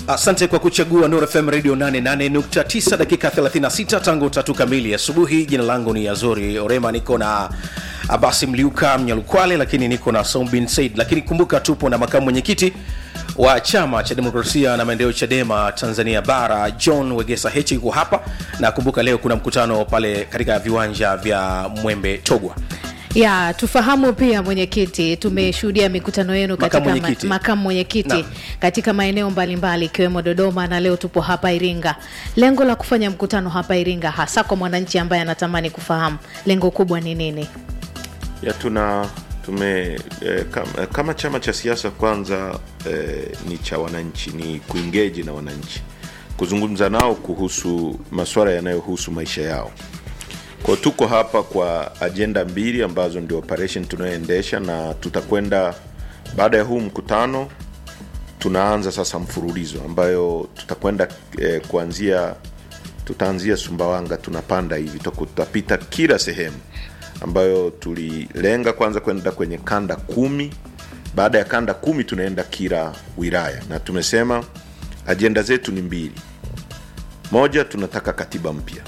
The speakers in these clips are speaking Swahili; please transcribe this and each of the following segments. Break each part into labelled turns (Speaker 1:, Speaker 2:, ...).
Speaker 1: Asante kwa kuchagua Nuru FM Radio 88.9 dakika 36 tangu tatu kamili asubuhi. Jina langu ni Azori Orema, niko na Abasi Mliuka Mnyalukwale, lakini niko na Sombin Said. Lakini kumbuka tupo na makamu mwenyekiti wa chama cha demokrasia na maendeleo Chadema Tanzania Bara, John Wegesa Heche yuko hapa, na kumbuka leo kuna mkutano pale katika viwanja vya Mwembe Togwa.
Speaker 2: ya tufahamu pia mwenyekiti, tumeshuhudia mikutano yenu
Speaker 1: Makamu
Speaker 2: katika ma-
Speaker 1: mwenyekiti.
Speaker 2: makamu mwenyekiti
Speaker 1: Naam.
Speaker 2: katika maeneo mbalimbali ikiwemo Dodoma na leo tupo hapa Iringa. Lengo la kufanya mkutano hapa Iringa, hasa kwa mwananchi ambaye anatamani kufahamu lengo kubwa ni nini?
Speaker 3: ya tuna tume eh, kama, kama chama cha siasa kwanza eh, ni cha wananchi ni kuingeji na wananchi kuzungumza nao kuhusu masuala yanayohusu maisha yao kwa tuko hapa kwa ajenda mbili ambazo ndio operation tunayoendesha na tutakwenda baada ya huu mkutano tunaanza sasa mfululizo ambayo tutakwenda eh, kuanzia tutaanzia Sumbawanga tunapanda hivi tuko- tutapita kila sehemu ambayo tulilenga kwanza kwenda kwenye kanda kumi. Baada ya kanda kumi tunaenda kila wilaya, na tumesema ajenda zetu ni mbili. Moja, tunataka katiba mpya.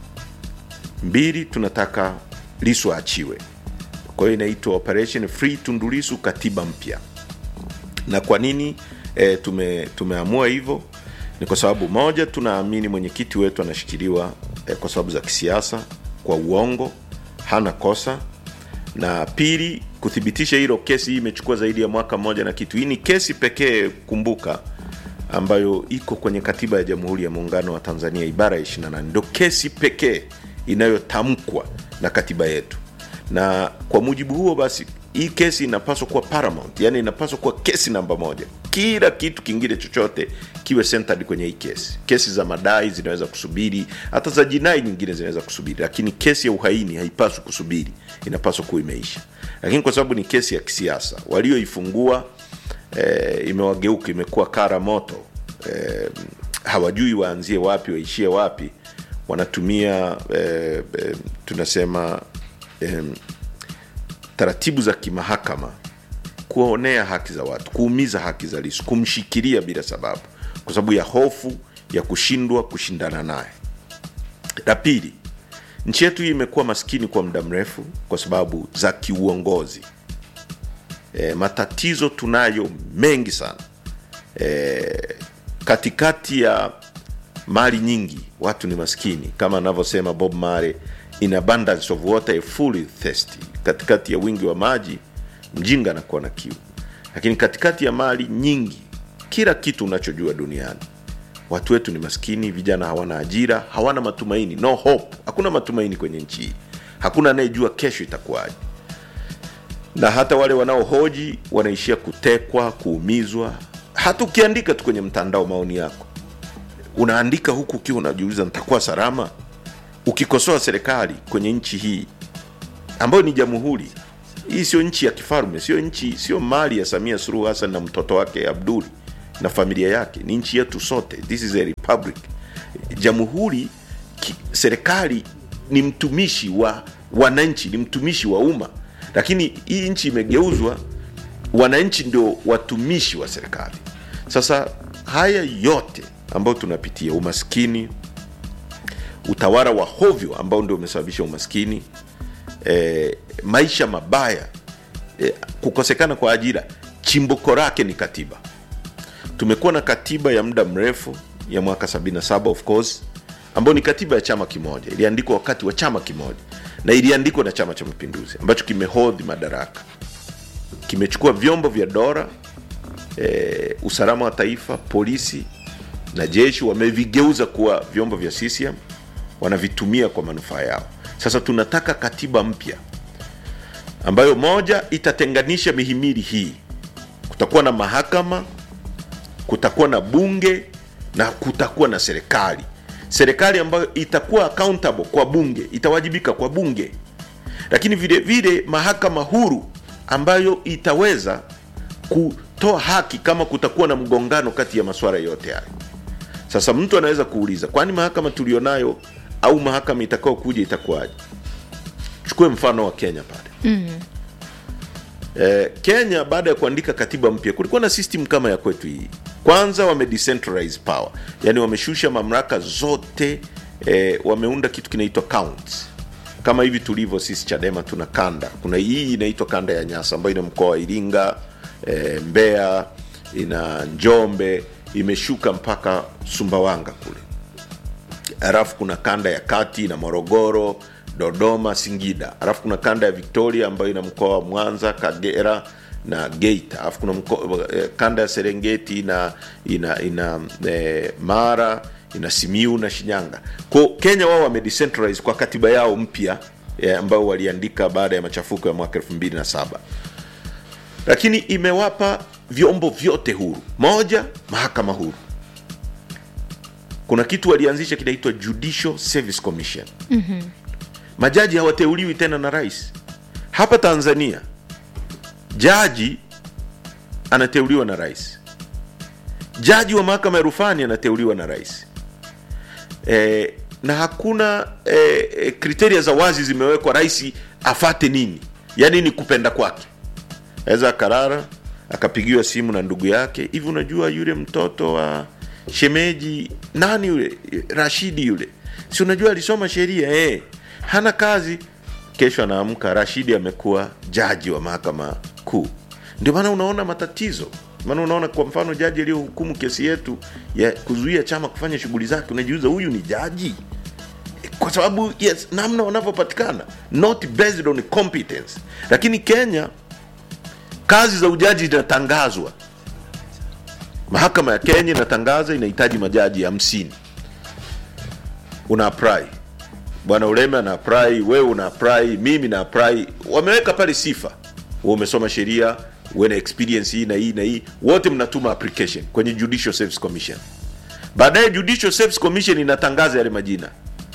Speaker 3: Mbili, tunataka Lissu aachiwe. Kwa hiyo inaitwa Operation Free Tundu Lissu, katiba mpya na kwa nini e, tume, tumeamua hivyo ni kwa sababu moja tunaamini mwenyekiti wetu anashikiliwa e, kwa sababu za kisiasa kwa uongo hana kosa na pili kuthibitisha hilo kesi hii imechukua zaidi ya mwaka mmoja na kitu hii ni kesi pekee kumbuka ambayo iko kwenye katiba ya jamhuri ya muungano wa tanzania ibara ya 28 ndo kesi pekee inayotamkwa na katiba yetu na kwa mujibu huo basi hii kesi inapaswa kuwa paramount yani inapaswa kuwa kesi namba moja kila kitu kingine chochote kiwe centered kwenye hii kesi kesi za madai zinaweza kusubiri hata za jinai nyingine zinaweza kusubiri lakini kesi ya uhaini haipaswi kusubiri inapaswa kuwa imeisha lakini kwa sababu ni kesi ya kisiasa walioifungua eh, imewageuka imekuwa kara moto eh, hawajui waanzie wapi waishie wapi wanatumia eh, eh, tunasema eh, taratibu za kimahakama kuonea haki za watu kuumiza haki za Lissu kumshikilia bila sababu kwa sababu ya hofu ya kushindwa kushindana naye la pili nchi yetu hii imekuwa maskini kwa muda mrefu kwa sababu za kiuongozi e, matatizo tunayo mengi sana e, katikati ya mali nyingi watu ni maskini kama anavyosema bob mare in abundance of water a fully thirsty katikati ya wingi wa maji mjinga anakuwa na kiu lakini katikati ya mali nyingi kila kitu unachojua duniani watu wetu ni maskini vijana hawana ajira hawana matumaini no hope hakuna matumaini kwenye nchi hii hakuna anayejua kesho itakuwaje na hata wale wanaohoji wanaishia kutekwa kuumizwa hata ukiandika tu kwenye mtandao maoni yako unaandika huku ukiwa unajiuliza nitakuwa salama ukikosoa serikali kwenye nchi hii ambayo ni jamhuri hii sio nchi ya kifalme sio nchi sio mali ya samia suluhu hasan na mtoto wake abduli na familia yake ni nchi yetu sote this is a republic jamhuri ki- serikali ni mtumishi wa wananchi ni mtumishi wa umma lakini hii nchi imegeuzwa wananchi ndio watumishi wa serikali sasa haya yote ambayo tunapitia umaskini utawala wa hovyo ambao ndio umesababisha umaskini e, maisha mabaya e, kukosekana kwa ajira chimbuko lake ni katiba tumekuwa na katiba ya muda mrefu ya mwaka 77 of course ambayo ni katiba ya chama kimoja iliandikwa wakati wa chama kimoja na iliandikwa na chama cha mapinduzi ambacho kimehodhi madaraka kimechukua vyombo vya dola e, usalama wa taifa polisi na jeshi wamevigeuza kuwa vyombo vya CCM wanavitumia kwa manufaa yao sasa tunataka katiba mpya ambayo moja itatenganisha mihimili hii kutakuwa na mahakama kutakuwa na bunge na kutakuwa na serikali serikali ambayo itakuwa accountable kwa bunge itawajibika kwa bunge lakini vile vile mahakama huru ambayo itaweza kutoa haki kama kutakuwa na mgongano kati ya masuala yote hayo sasa mtu anaweza kuuliza kwani mahakama tulionayo au mahakama itakao kuja itakuwaje chukue mfano wa kenya pale mm. eh, kenya baada ya kuandika katiba mpya kulikuwa na system kama ya kwetu hii kwanza wame decentralize power yani wameshusha mamlaka zote eh, wameunda kitu kinaitwa counts kama hivi tulivyo sisi chadema tuna kanda kuna hii inaitwa kanda ya nyasa ambayo ina mkoa wa iringa e, mbeya ina njombe imeshuka mpaka sumbawanga kule alafu kuna kanda ya kati na morogoro dodoma singida alafu kuna kanda ya victoria ambayo ina mkoa wa mwanza kagera na geita alafu kuna mko, eh, kanda ya serengeti na ina ina eh, mara ina simiu na shinyanga ko kenya wao wamedecentralize kwa katiba yao mpya eh, ambayo waliandika baada ya machafuko ya mwaka 27 lakini imewapa vyombo vyote huru moja mahakama huru kuna kitu walianzisha kinaitwa judicial service commission mm-hmm. majaji hawateuliwi tena na rais hapa tanzania jaji anateuliwa na rais jaji wa mahakama ya rufani anateuliwa na rais e, na hakuna e, e, kriteria za wazi zimewekwa rais afate nini yaani ni kupenda kwake aweza akarara akapigiwa simu na ndugu yake hivi unajua yule mtoto wa shemeji nani yule rashidi yule si unajua alisoma sheria eh hana kazi kesho anaamka rashidi amekuwa jaji wa mahakama kuu ndio maana unaona matatizo maana unaona kwa mfano jaji aliyohukumu kesi yetu ya kuzuia chama kufanya shughuli zake unajiuza huyu ni jaji kwa sababu yes namna wanavyopatikana not based on competence lakini kenya kazi za ujaji zinatangazwa mahakama ya kenya inatangaza inahitaji majaji hamsini una apply bwana uleme ana apply wewe una apply mimi na apply wameweka pale sifa wewe umesoma sheria uwe na experience hii na hii na hii wote mnatuma application kwenye judicial service commission baadaye judicial service commission inatangaza yale majina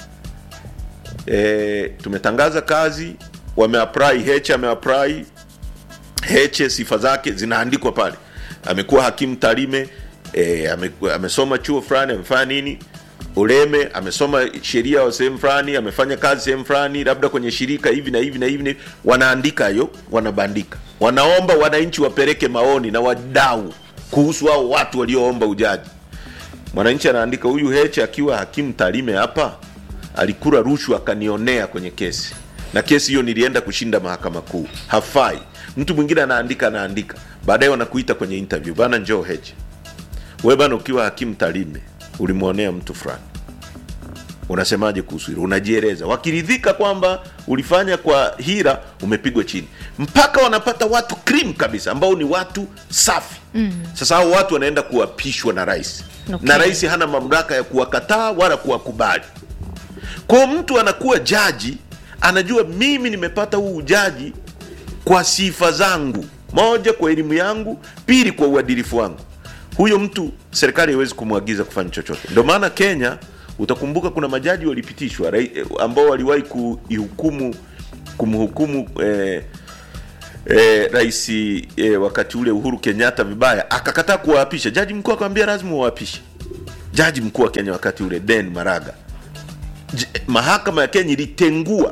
Speaker 3: e, tumetangaza kazi wameapply heche ameapply heche sifa zake zinaandikwa pale amekuwa hakimu tarime e, ame, amesoma chuo fulani amefanya nini uleme amesoma sheria wa sehemu fulani amefanya kazi sehemu fulani labda kwenye shirika hivi na hivi na hivi na hivi. wanaandika hiyo wanabandika wanaomba wananchi wapeleke maoni na wadau kuhusu hao watu walioomba ujaji mwananchi anaandika huyu heche akiwa hakimu tarime hapa alikula rushwa akanionea kwenye kesi na kesi hiyo nilienda kushinda mahakama kuu hafai mtu mwingine anaandika anaandika baadaye wanakuita kwenye interview bana njoo heche we bana ukiwa hakimu tarime ulimwonea mtu fulani unasemaje kuhusu hilo unajieleza wakiridhika kwamba ulifanya kwa hira umepigwa chini mpaka wanapata watu cream kabisa ambao ni watu safi mm. sasa hao watu wanaenda kuapishwa na rais
Speaker 2: Okay.
Speaker 3: na rais hana mamlaka ya kuwakataa wala kuwakubali kwao mtu anakuwa jaji anajua mimi nimepata huu ujaji kwa sifa zangu moja kwa elimu yangu pili kwa uadilifu wangu huyo mtu serikali haiwezi kumwagiza kufanya chochote ndio maana kenya utakumbuka kuna majaji walipitishwa rai- eh, ambao waliwahi kuihukumu kumhukumu eh, eh, rais eh, wakati ule uhuru kenyatta vibaya akakataa kuwaapisha jaji mkuu akamwambia lazima uwaapishe jaji mkuu wa kenya wakati ule den maraga J- mahakama ya kenya ilitengua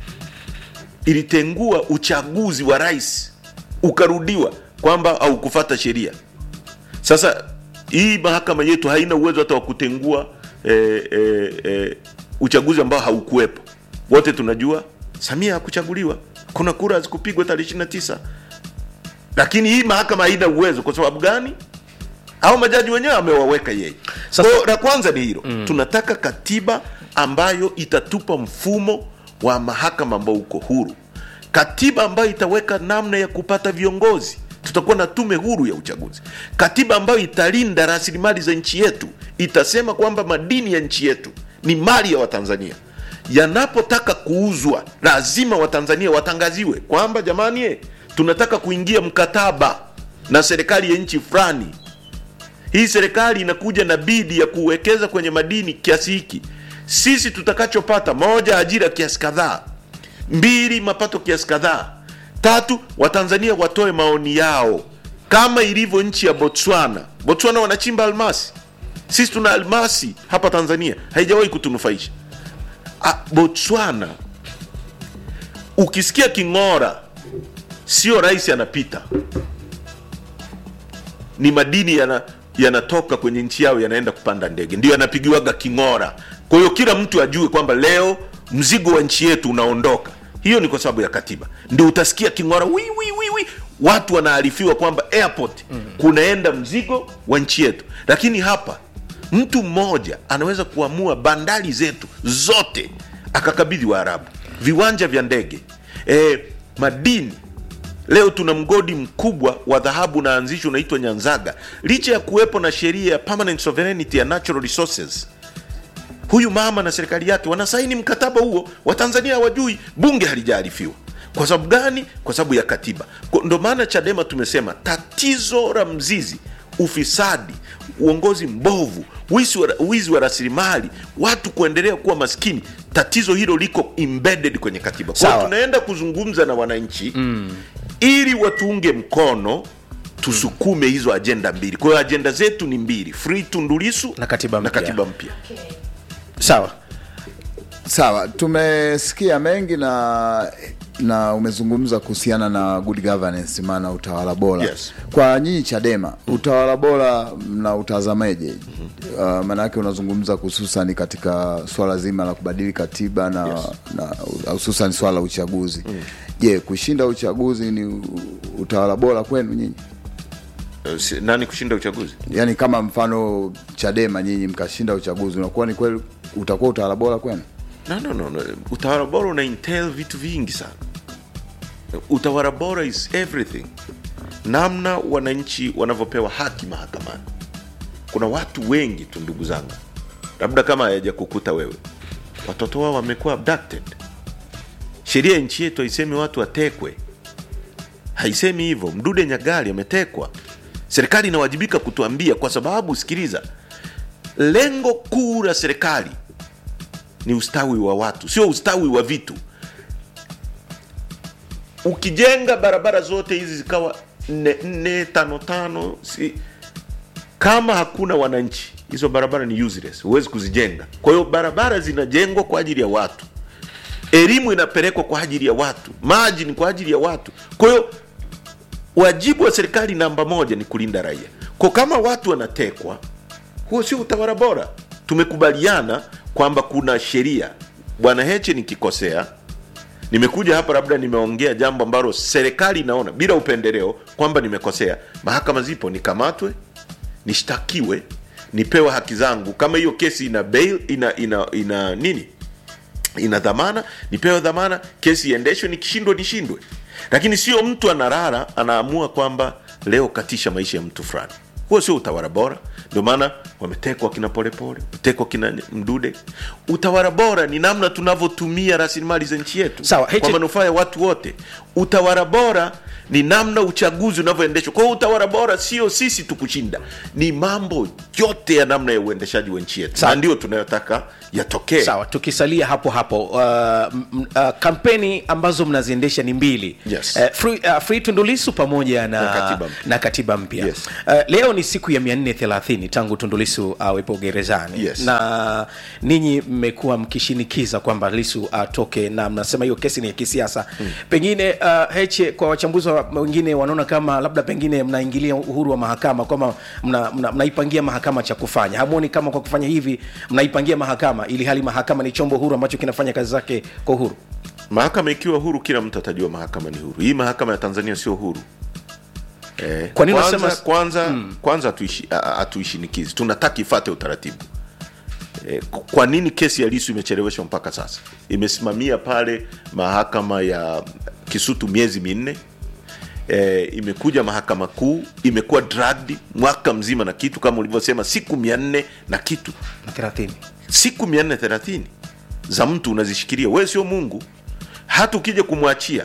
Speaker 3: ilitengua uchaguzi wa rais ukarudiwa kwamba haukufata sheria sasa hii mahakama yetu haina uwezo hata wa kutengua eh, eh, eh, uchaguzi ambao haukuwepo wote tunajua samia hakuchaguliwa kuna kura hazikupigwa tarehe 29 lakini hii mahakama haina uwezo kwa sababu gani au majaji wenyewe amewaweka yeye
Speaker 1: Sasa-
Speaker 3: Kwa la kwanza ni hilo mm. tunataka katiba ambayo itatupa mfumo wa mahakama ambao uko huru katiba ambayo itaweka namna ya kupata viongozi tutakuwa na tume huru ya uchaguzi katiba ambayo italinda rasilimali za nchi yetu itasema kwamba madini ya nchi yetu ni mali ya watanzania yanapotaka kuuzwa lazima watanzania watangaziwe kwamba jamani eh, tunataka kuingia mkataba na serikali ya nchi fulani hii serikali inakuja na bidi ya kuwekeza kwenye madini kiasi hiki sisi tutakachopata moja ajira kiasi kadhaa mbili mapato kiasi kadhaa tatu watanzania watoe maoni yao kama ilivyo nchi ya botswana botswana wanachimba almasi sisi tuna almasi hapa tanzania haijawahi kutunufaisha Ah, botswana ukisikia king'ora sio rais anapita ni madini yana yanatoka kwenye nchi yao yanaenda kupanda ndege ndio yanapigiwaga king'ora kwa hiyo kila mtu ajue kwamba leo mzigo wa nchi yetu unaondoka hiyo ni kwa sababu ya katiba ndio utasikia king'ora wi, wi, wi, wi. watu wanaarifiwa kwamba airport kunaenda mzigo wa nchi yetu lakini hapa mtu mmoja anaweza kuamua bandari zetu zote akakabidhi waarabu viwanja vya ndege e, madini leo tuna mgodi mkubwa wa dhahabu unaanzishwa unaitwa nyanzaga licha ya kuwepo na sheria ya permanent sovereignty ya natural resources huyu mama na serikali yake wanasaini mkataba huo watanzania hawajui bunge halijaarifiwa kwa sababu gani kwa sababu ya katiba Kwa- ndo maana chadema tumesema tatizo la mzizi ufisadi uongozi mbovu wizi wa, wizi wa rasilimali watu kuendelea kuwa maskini tatizo hilo liko embedded kwenye katiba kwa hiyo
Speaker 1: Sawa.
Speaker 3: tunaenda kuzungumza na wananchi mm. ili watuunge mkono tusukume hizo ajenda mbili kwa hiyo ajenda zetu ni mbili free tundulisu
Speaker 1: Na katiba
Speaker 3: na
Speaker 1: mpya.
Speaker 3: katiba mpya
Speaker 1: sawa
Speaker 4: Sawa, tumesikia mengi na na umezungumza kuhusiana na good governance, maana utawala bora.
Speaker 3: Yes.
Speaker 4: Kwa nyinyi Chadema, utawala bora mna utazamaje? Uh, maana yake unazungumza hususan katika swala zima la kubadili katiba na
Speaker 3: Yes.
Speaker 4: na hususan swala la uchaguzi. Je, kushinda uchaguzi ni u- utawala bora kwenu nyinyi?
Speaker 3: Eh, si- nani kushinda uchaguzi
Speaker 4: Yaani kama mfano Chadema nyinyi mkashinda uchaguzi, unakuwa ni kweli utakuwa utawala bora kwenu?
Speaker 3: no, no, no, no. utawala bora una entail vitu vingi sana utawala bora is everything namna wananchi wanavyopewa haki mahakamani kuna watu wengi tu ndugu zangu labda kama hayaja kukuta wewe watoto wao wamekuwa abducted sheria ya nchi yetu haisemi watu watekwe haisemi hivyo mdude nyagali ametekwa serikali inawajibika kutuambia kwa sababu sikiliza lengo kuu la serikali ni ustawi wa watu sio ustawi wa vitu ukijenga barabara zote hizi zikawa nne nne tano tano si, kama hakuna wananchi hizo barabara ni useless huwezi kuzijenga kwa hiyo barabara zinajengwa kwa ajili ya watu elimu inapelekwa kwa ajili ya watu maji ni kwa ajili ya watu kwa hiyo wajibu wa serikali namba moja ni kulinda raia kwa kama watu wanatekwa huo sio utawala bora tumekubaliana kwamba kuna sheria bwana heche nikikosea nimekuja hapa labda nimeongea jambo ambalo serikali inaona bila upendeleo kwamba nimekosea mahakama zipo nikamatwe nishtakiwe nipewe haki zangu kama hiyo kesi ina bail ina ina, ina nini ina dhamana nipewe dhamana kesi iendeshwe nikishindwa nishindwe lakini sio mtu anarara anaamua kwamba leo katisha maisha ya mtu fulani huo sio utawala bora ndio maana wametekwa kina polepole wametekwa kina mdude utawala bora ni namna tunavyotumia rasilimali za nchi yetu
Speaker 1: Sawa,
Speaker 3: kwa
Speaker 1: Heche-
Speaker 3: manufaa ya watu wote utawala bora ni namna uchaguzi unavyoendeshwa kwa hiyo utawala bora sio sisi tukushinda ni mambo yote ya namna ya uendeshaji wa nchi yetu
Speaker 1: Sawa.
Speaker 3: na ndio tunayotaka yatokee
Speaker 1: sawa tukisalia hapo hapo uh, m- m- uh, kampeni ambazo mnaziendesha ni mbili
Speaker 3: Yes.
Speaker 1: uh, free, uh, free tundulisu pamoja na,
Speaker 3: Na katiba mpya.
Speaker 1: na katiba mpya
Speaker 3: Yes.
Speaker 1: uh, leo ni siku ya 430 tangu tundulisu awepo gerezani
Speaker 3: Yes.
Speaker 1: na ninyi mmekuwa mkishinikiza kwamba lisu atoke na mnasema hiyo kesi ni ya kisiasa mm. pengine uh, heche kwa wachambuzi wa- wengine wanaona kama labda pengine mnaingilia uhuru wa mahakama kwamba mnaipangia mna, mnaipangia mahakama cha kufanya hamwoni kama kwa kufanya hivi mnaipangia mahakama ili hali mahakama ni chombo huru ambacho kinafanya kazi zake kwa uhuru
Speaker 3: mahakama ikiwa huru kila mtu atajua mahakama ni huru hii mahakama ya tanzania sio huru eh,
Speaker 1: Kwa nini
Speaker 3: kwanza,
Speaker 1: unasema-
Speaker 3: kwanza, kwanza hatuishi- a- a- hatuishinikizi tunataka ifate utaratibu eh, k- kwa nini kesi ya lisu imecheleweshwa mpaka sasa imesimamia pale mahakama ya kisutu miezi minne e, imekuja mahakama kuu imekuwa dragged mwaka mzima na kitu kama ulivyosema siku mia nne na kitu
Speaker 1: na 30
Speaker 3: siku 430 za mtu unazishikilia wewe sio mungu hata ukija kumwachia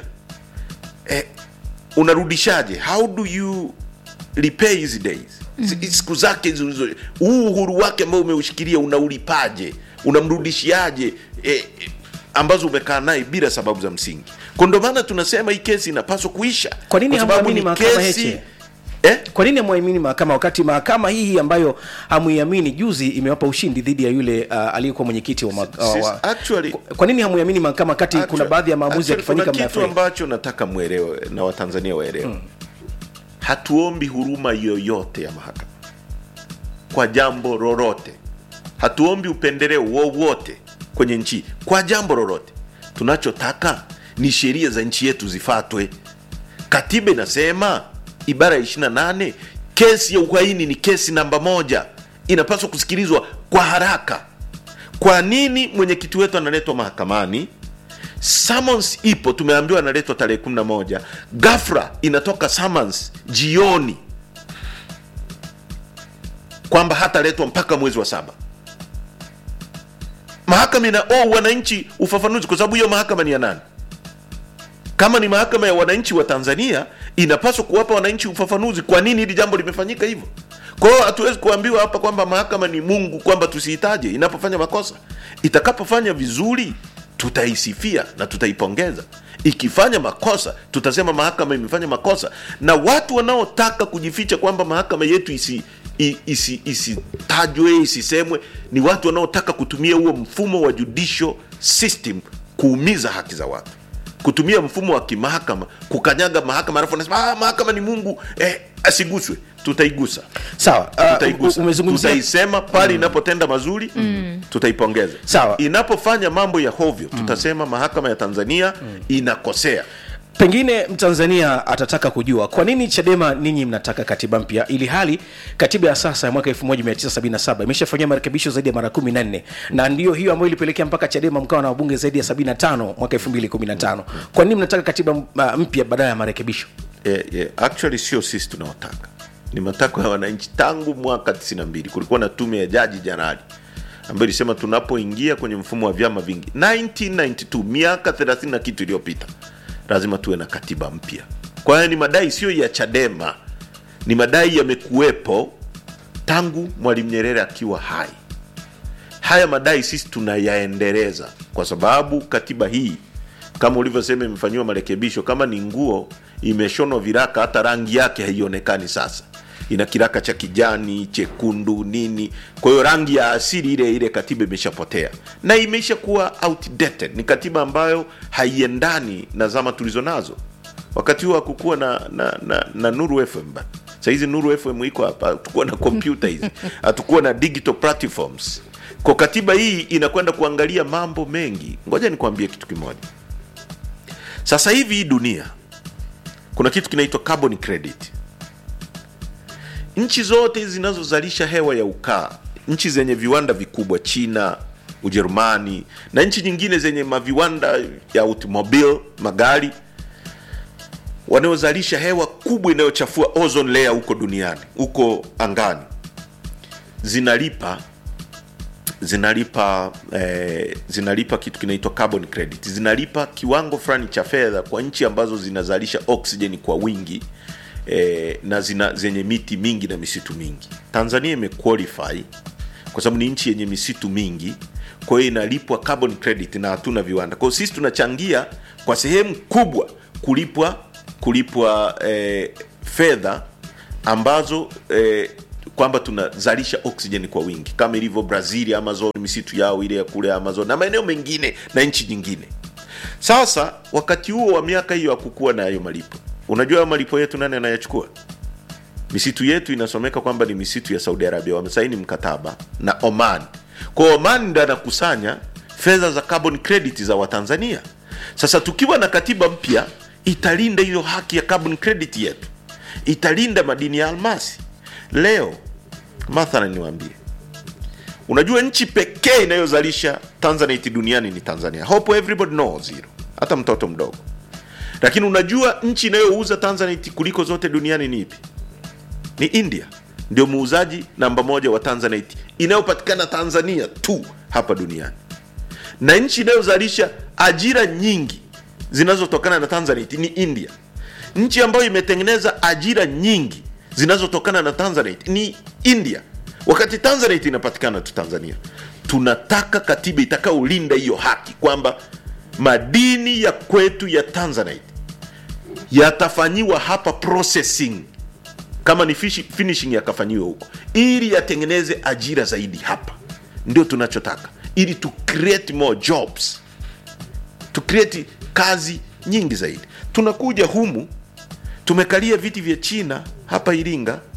Speaker 3: eh, unarudishaje how do you repay hizi days mm-hmm. siku zake hizo hizo- huu uhuru wake ambao umeushikilia unaulipaje unamrudishiaje eh, eh, ambazo umekaa naye bila sababu za msingi kwa ndo maana tunasema hii kesi inapaswa kuisha
Speaker 1: Kwa nini
Speaker 3: Kwa sababu
Speaker 1: hamwamini
Speaker 3: ni
Speaker 1: mahakama
Speaker 3: kesi-
Speaker 1: Heche?
Speaker 3: eh?
Speaker 1: kwa nini hamwamini mahakama wakati mahakama hii hii ambayo hamuiamini juzi imewapa ushindi dhidi ya yule uh, aliyekuwa mwenyekiti wa, ma-
Speaker 3: Sis-
Speaker 1: wa
Speaker 3: actually-
Speaker 1: kwa, kwa nini hamuiamini mahakama wakati kuna
Speaker 3: Actually-
Speaker 1: baadhi ya maamuzi
Speaker 3: actually
Speaker 1: yakifanyika
Speaker 3: kuna kitu
Speaker 1: mnayafurahia?
Speaker 3: ambacho nataka mwelewe na watanzania waelewe hatuombi huruma yoyote ya mahakama kwa jambo lolote hatuombi upendeleo wowote kwenye nchi kwa jambo lolote tunachotaka ni sheria za nchi yetu zifatwe katiba inasema ibara ya 28 kesi ya uhaini ni kesi namba moja inapaswa kusikilizwa kwa haraka kwa nini mwenyekiti wetu analetwa mahakamani summons ipo tumeambiwa analetwa tarehe 11 gafra inatoka summons jioni kwamba hataletwa mpaka mwezi wa saba mahakama ina oh, wananchi ufafanuzi kwa sababu hiyo mahakama ni ya nani kama ni mahakama ya wananchi wa tanzania inapaswa kuwapa wananchi ufafanuzi kwa nini hili jambo limefanyika hivyo kwa hiyo hatuwezi kuambiwa hapa kwamba mahakama ni mungu kwamba tusihitaje inapofanya makosa itakapofanya vizuri tutaisifia na tutaipongeza ikifanya makosa tutasema mahakama imefanya makosa na watu wanaotaka kujificha kwamba mahakama yetu isi i- isi- isitajwe isisemwe ni watu wanaotaka kutumia huo mfumo wa judicial system kuumiza haki za watu kutumia mfumo wa kimahakama kukanyaga mahakama alafu anasema ah, mahakama ni mungu eh, asiguswe tutaigusa
Speaker 1: sawa uh,
Speaker 3: tutaigusa
Speaker 1: umezungumzia
Speaker 3: tutaisema pale inapotenda mazuri tutaipongeza
Speaker 1: Sawa.
Speaker 3: inapofanya mambo ya hovyo tutasema mahakama ya tanzania inakosea
Speaker 1: pengine mtanzania atataka kujua kwa nini chadema ninyi mnataka katiba mpya ili hali katiba ya sasa ya mwaka 1977 imeshafanyia marekebisho zaidi ya mara 14 na ndio hiyo ambayo ilipelekea mpaka chadema mkawa na wabunge zaidi ya 75 mwaka 2015 kwa nini mnataka katiba uh, mpya badala ya marekebisho
Speaker 3: eh, eh, actually sio sisi tunaotaka ni matakwa ya wananchi tangu mwaka 92 kulikuwa na tume ya jaji janali ambayo ilisema tunapoingia kwenye mfumo wa vyama vingi 1992 miaka 30 na kitu iliyopita lazima tuwe na katiba mpya kwa hiyo ni madai sio ya chadema ni madai yamekuwepo tangu mwalimu nyerere akiwa hai haya madai sisi tunayaendeleza kwa sababu katiba hii kama ulivyosema imefanyiwa marekebisho kama ni nguo imeshonwa viraka hata rangi yake haionekani sasa ina kiraka cha kijani chekundu nini kwa hiyo rangi ya asili ile ile katiba imeshapotea na imeisha kuwa outdated ni katiba ambayo haiendani na zama tulizo nazo wakati huo hakukuwa na, na, na, na nuru fm ba sahizi nuru fm iko hapa hatukuwa na kompyuta hizi hatukuwa na digital platforms kwa katiba hii inakwenda kuangalia mambo mengi ngoja nikwambie kitu kimoja sasa hivi hii dunia kuna kitu kinaitwa carbon credit nchi zote hizi zinazozalisha hewa ya ukaa nchi zenye viwanda vikubwa china ujerumani na nchi nyingine zenye maviwanda ya automobile magari wanaozalisha hewa kubwa inayochafua ozone layer huko duniani huko angani zinalipa zinalipa eh, zinalipa kitu kinaitwa carbon credit zinalipa kiwango fulani cha fedha kwa nchi ambazo zinazalisha oxygen kwa wingi eh, na zina, zenye miti mingi na misitu mingi tanzania imequalify kwa sababu ni nchi yenye misitu mingi kwa hiyo inalipwa carbon credit na hatuna viwanda kwa hiyo sisi tunachangia kwa sehemu kubwa kulipwa kulipwa eh, fedha ambazo eh, kwamba tunazalisha oxygen kwa wingi kama ilivyo brazil amazon misitu yao ile ya kule amazon na maeneo mengine na nchi nyingine sasa wakati huo wa miaka hiyo hakukuwa na hayo malipo unajua hayo malipo yetu nani anayachukua misitu yetu inasomeka kwamba ni misitu ya saudi arabia wamesaini mkataba na oman kwa oman ndo anakusanya fedha za carbon credit za watanzania sasa tukiwa na katiba mpya italinda hiyo haki ya carbon credit yetu italinda madini ya almasi leo mathalan niwaambie unajua nchi pekee inayozalisha tanzanite duniani ni tanzania hope everybody knows hilo hata mtoto mdogo lakini unajua nchi inayouza tanzanite kuliko zote duniani ni ipi ni india ndio muuzaji namba moja wa tanzanite inayopatikana tanzania tu hapa duniani na nchi inayozalisha ajira nyingi zinazotokana na tanzanite ni india nchi ambayo imetengeneza ajira nyingi zinazotokana na tanzanite ni india wakati tanzanite inapatikana tu tanzania tunataka katiba itakaolinda hiyo haki kwamba madini ya kwetu ya tanzanite yatafanyiwa hapa processing kama ni fishi- finishing yakafanyiwe huko ili yatengeneze ajira zaidi hapa ndio tunachotaka ili tu create more jobs tu create kazi nyingi zaidi tunakuja humu tumekalia viti vya china hapa iringa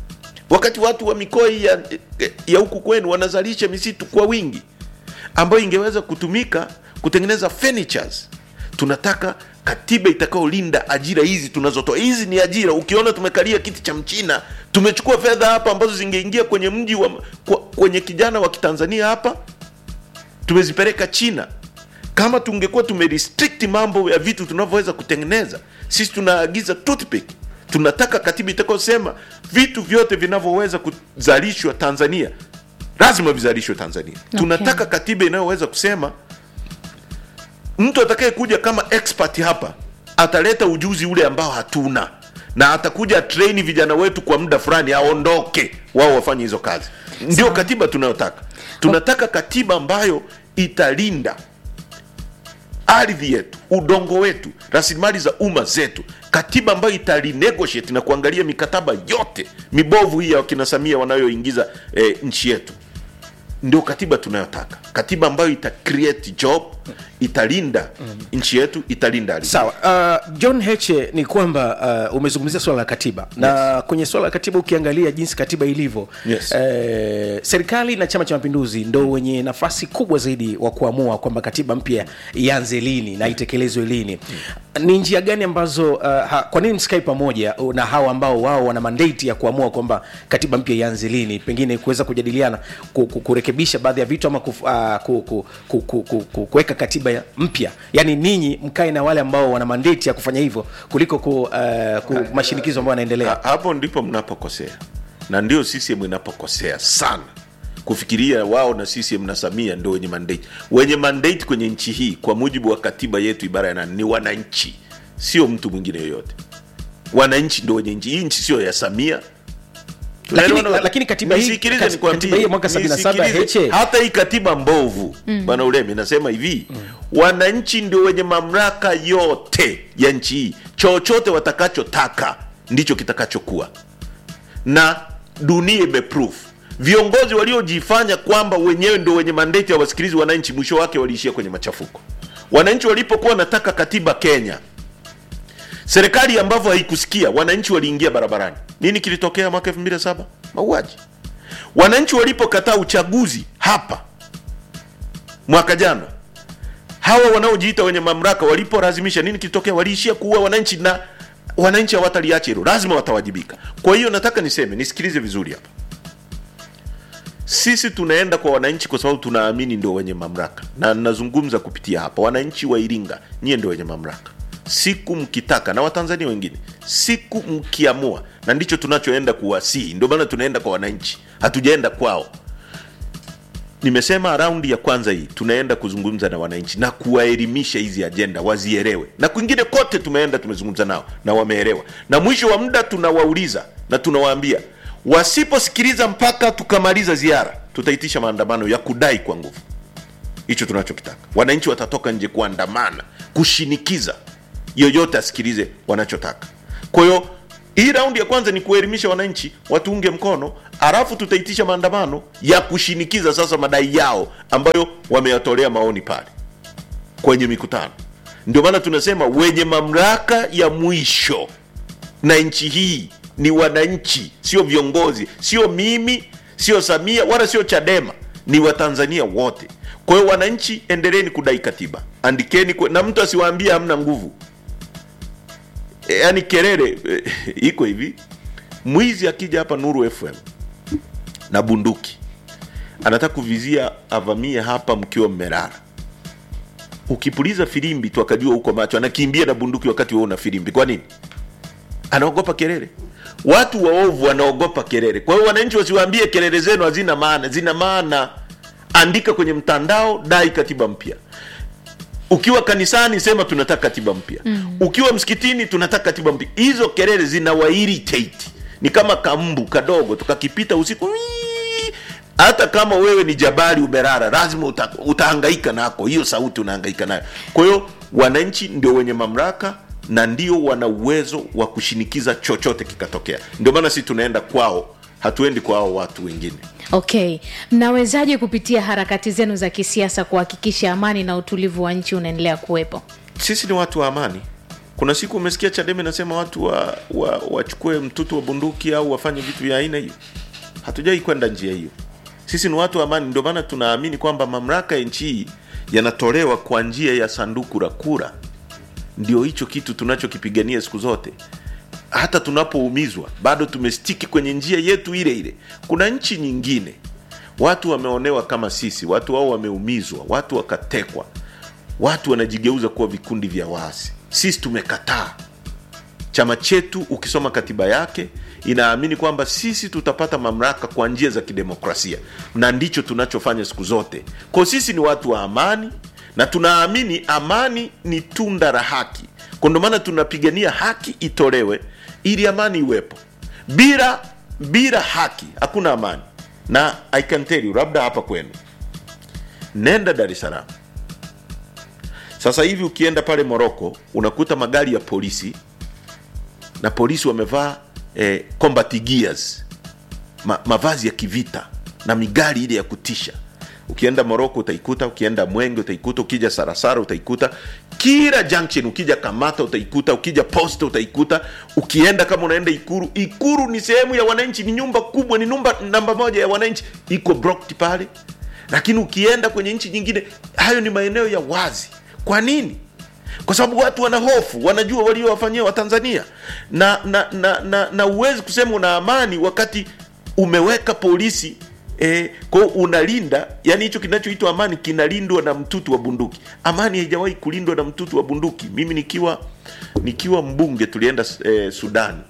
Speaker 3: wakati watu wa mikoa hii ya, ya huku kwenu wanazalisha misitu kwa wingi ambayo ingeweza kutumika kutengeneza furnitures. Tunataka katiba itakayolinda ajira hizi tunazotoa. Hizi ni ajira. Ukiona tumekalia kiti cha Mchina, tumechukua fedha hapa ambazo zingeingia kwenye mji wa kwa, kwenye kijana wa Kitanzania hapa, tumezipeleka China. Kama tungekuwa tumerestrict mambo ya vitu tunavyoweza kutengeneza, sisi tunaagiza toothpick. Tunataka katiba itakayosema vitu vyote vinavyoweza kuzalishwa Tanzania lazima vizalishwe Tanzania.
Speaker 2: Okay.
Speaker 3: Tunataka katiba inayoweza kusema mtu atakayekuja kama expert hapa ataleta ujuzi ule ambao hatuna na atakuja train vijana wetu kwa muda fulani aondoke wao wafanye hizo kazi ndio
Speaker 2: Sawa.
Speaker 3: katiba tunayotaka tunataka katiba ambayo italinda ardhi yetu udongo wetu rasilimali za umma zetu katiba ambayo italinegotiate na kuangalia mikataba yote mibovu hii ya wakina samia wanayoingiza eh, nchi yetu ndio katiba tunayotaka katiba ambayo ita create job italinda nchi yetu italinda ardhi
Speaker 1: sawa uh, john heche ni kwamba uh, umezungumzia swala la katiba na kwenye swala la katiba ukiangalia jinsi katiba ilivyo
Speaker 3: Yes.
Speaker 1: eh, serikali na chama cha mapinduzi ndo wenye nafasi kubwa zaidi wa kuamua kwamba katiba mpya ianze lini na itekelezwe lini ni njia gani ambazo uh, ha, kwa nini msikai pamoja uh, na hawa ambao wao wana mandate ya kuamua kwamba katiba mpya ianze lini pengine kuweza kujadiliana ku, ku, kurekebisha baadhi ya vitu ama kuf, uh, ku, ku, ku, ku, ku, ku, kuweka katiba ya mpya yaani ninyi mkae na wale ambao wana mandate ya kufanya hivyo kuliko ku, uh, ku mashinikizo ambayo yanaendelea
Speaker 3: Ha- hapo ndipo mnapokosea na ndio CCM inapokosea sana kufikiria wao na CCM na Samia ndio wenye mandate. Wenye mandate kwenye nchi hii kwa mujibu wa katiba yetu ibara ya nane ni wananchi, sio mtu mwingine yoyote. Wananchi ndio wenye nchi hii. Nchi sio ya Samia.
Speaker 1: Lakini-
Speaker 3: Tunaelewana?
Speaker 1: lakini katiba hii-
Speaker 3: Nisikilize
Speaker 1: kat-
Speaker 3: nikwambie.
Speaker 1: katiba hii ya mwaka 77
Speaker 3: Nisikilize.
Speaker 1: Heche.
Speaker 3: hata hii katiba mbovu bwana Ulemi nasema hivi wananchi ndio wenye mamlaka yote ya nchi hii, chochote watakachotaka ndicho kitakachokuwa na dunia imeproof viongozi waliojifanya kwamba wenyewe ndio wenye mandate ya wasikilizi wananchi mwisho wake waliishia kwenye machafuko wananchi walipokuwa wanataka katiba kenya serikali ambavyo haikusikia wananchi waliingia barabarani nini kilitokea mwaka 2007 mauaji wananchi walipokataa uchaguzi hapa mwaka jana hawa wanaojiita wenye mamlaka walipolazimisha nini kilitokea waliishia kuua wananchi na wananchi hawataliacha hilo lazima watawajibika kwa hiyo nataka niseme nisikilize vizuri hapa sisi tunaenda kwa wananchi kwa sababu tunaamini ndio wenye mamlaka na nazungumza kupitia hapa wananchi wa iringa nyie ndio wenye mamlaka siku mkitaka na watanzania wengine siku mkiamua na ndicho tunachoenda kuwasihi ndio maana tunaenda kwa wananchi hatujaenda kwao nimesema raundi ya kwanza hii tunaenda kuzungumza na wananchi na kuwaelimisha hizi ajenda wazielewe na kwingine kote tumeenda tumezungumza nao na wameelewa na mwisho wa muda tunawauliza na tunawaambia wasiposikiliza mpaka tukamaliza ziara tutaitisha maandamano ya kudai kwa nguvu hicho tunachokitaka wananchi watatoka nje kuandamana kushinikiza yoyote asikilize wanachotaka kwa hiyo hii raundi ya kwanza ni kuelimisha wananchi watuunge mkono alafu tutaitisha maandamano ya kushinikiza sasa madai yao ambayo wameyatolea maoni pale kwenye mikutano ndio maana tunasema wenye mamlaka ya mwisho na nchi hii ni wananchi sio viongozi sio mimi sio samia wala sio chadema ni watanzania wote kwa hiyo wananchi endeleeni kudai katiba andikeni kwe, na mtu asiwaambie hamna nguvu e, yani kelele e, iko hivi mwizi akija hapa nuru fm na bunduki anataka kuvizia avamie hapa mkiwa mmelala ukipuliza filimbi tu akajua huko macho anakimbia na bunduki wakati wewe una filimbi kwa nini anaogopa kelele watu waovu wanaogopa kelele kwa hiyo wananchi wasiwaambie kelele zenu hazina maana zina maana andika kwenye mtandao dai katiba mpya ukiwa kanisani sema tunataka katiba mpya mm. ukiwa msikitini tunataka katiba mpya hizo kelele zinawa irritate ni kama kambu kadogo tukakipita usiku wii. hata kama wewe ni jabali umerara lazima uta, utahangaika nako hiyo sauti unahangaika nayo kwa hiyo wananchi ndio wenye mamlaka na ndio wana uwezo wa kushinikiza chochote kikatokea ndio maana sisi tunaenda kwao hatuendi kwa hao watu wengine
Speaker 2: okay mnawezaje kupitia harakati zenu za kisiasa kuhakikisha amani na utulivu wa nchi unaendelea kuwepo
Speaker 3: sisi ni watu wa amani kuna siku umesikia chadema inasema watu wa, wa, wachukue mtutu wa bunduki au wafanye vitu vya aina hiyo hatujai kwenda njia hiyo sisi ni watu wa amani ndio maana tunaamini kwamba mamlaka ya nchi hii yanatolewa kwa njia ya sanduku la kura ndio hicho kitu tunachokipigania siku zote hata tunapoumizwa bado tumestiki kwenye njia yetu ile ile kuna nchi nyingine watu wameonewa kama sisi watu wao wameumizwa watu wakatekwa watu wanajigeuza kuwa vikundi vya waasi sisi tumekataa chama chetu ukisoma katiba yake inaamini kwamba sisi tutapata mamlaka kwa njia za kidemokrasia na ndicho tunachofanya siku zote kwa sisi ni watu wa amani na tunaamini amani ni tunda la haki kwa ndio maana tunapigania haki itolewe ili amani iwepo bila bila haki hakuna amani na i can tell you labda hapa kwenu nenda dar es salaam sasa hivi ukienda pale moroko unakuta magari ya polisi na polisi wamevaa eh, combat gears ma, mavazi ya kivita na migari ile ya kutisha ukienda moroko utaikuta ukienda mwenge utaikuta ukija sarasara utaikuta kila junction ukija kamata utaikuta ukija posta utaikuta ukienda kama unaenda ikuru ikuru ni sehemu ya wananchi ni nyumba kubwa ni nyumba namba moja ya wananchi iko blocked pale lakini ukienda kwenye nchi nyingine hayo ni maeneo ya wazi kwa nini kwa sababu watu wana hofu wanajua waliowafanyia watanzania na na na, na, na uwezi kusema una amani wakati umeweka polisi eh, kwao unalinda yani hicho kinachoitwa amani kinalindwa na mtutu wa bunduki amani haijawahi kulindwa na mtutu wa bunduki mimi nikiwa nikiwa mbunge tulienda eh, sudani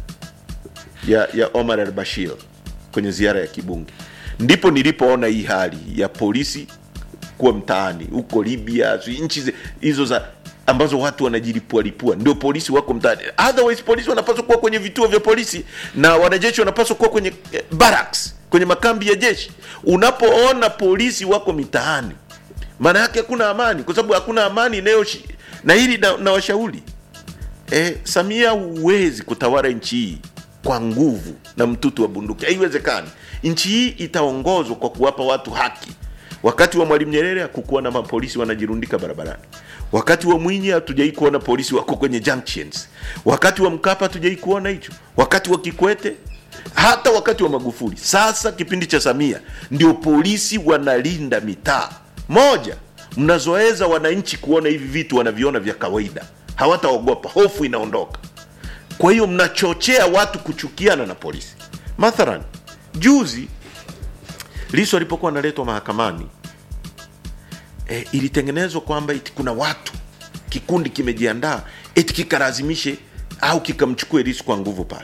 Speaker 3: ya ya omar al bashir kwenye ziara ya kibunge ndipo nilipoona hii hali ya polisi kuwa mtaani huko libya sijui nchi zi- hizo za ambazo watu wanajilipualipua ndio polisi wako mtaani otherwise polisi wanapaswa kuwa kwenye vituo vya polisi na wanajeshi wanapaswa kuwa kwenye eh, barracks kwenye makambi ya jeshi unapoona polisi wako mitaani maana yake hakuna amani kwa sababu hakuna amani inayoshi na hili na, na washauri eh, samia huwezi kutawala nchi hii kwa nguvu na mtutu wa bunduki haiwezekani nchi hii itaongozwa kwa kuwapa watu haki wakati wa mwalimu nyerere hakukuwa na mapolisi wanajirundika barabarani wakati wa mwinyi hatujai kuona polisi wako kwenye junctions wakati wa mkapa hatujai kuona hicho wakati wa kikwete hata wakati wa magufuli sasa kipindi cha samia ndio polisi wanalinda mitaa moja mnazoeza wananchi kuona hivi vitu wanaviona vya kawaida hawataogopa hofu inaondoka kwa hiyo mnachochea watu kuchukiana na polisi mathalan juzi lisu alipokuwa analetwa mahakamani e, ilitengenezwa kwamba iti kuna watu kikundi kimejiandaa eti kikalazimishe au kikamchukue lisu kwa nguvu pale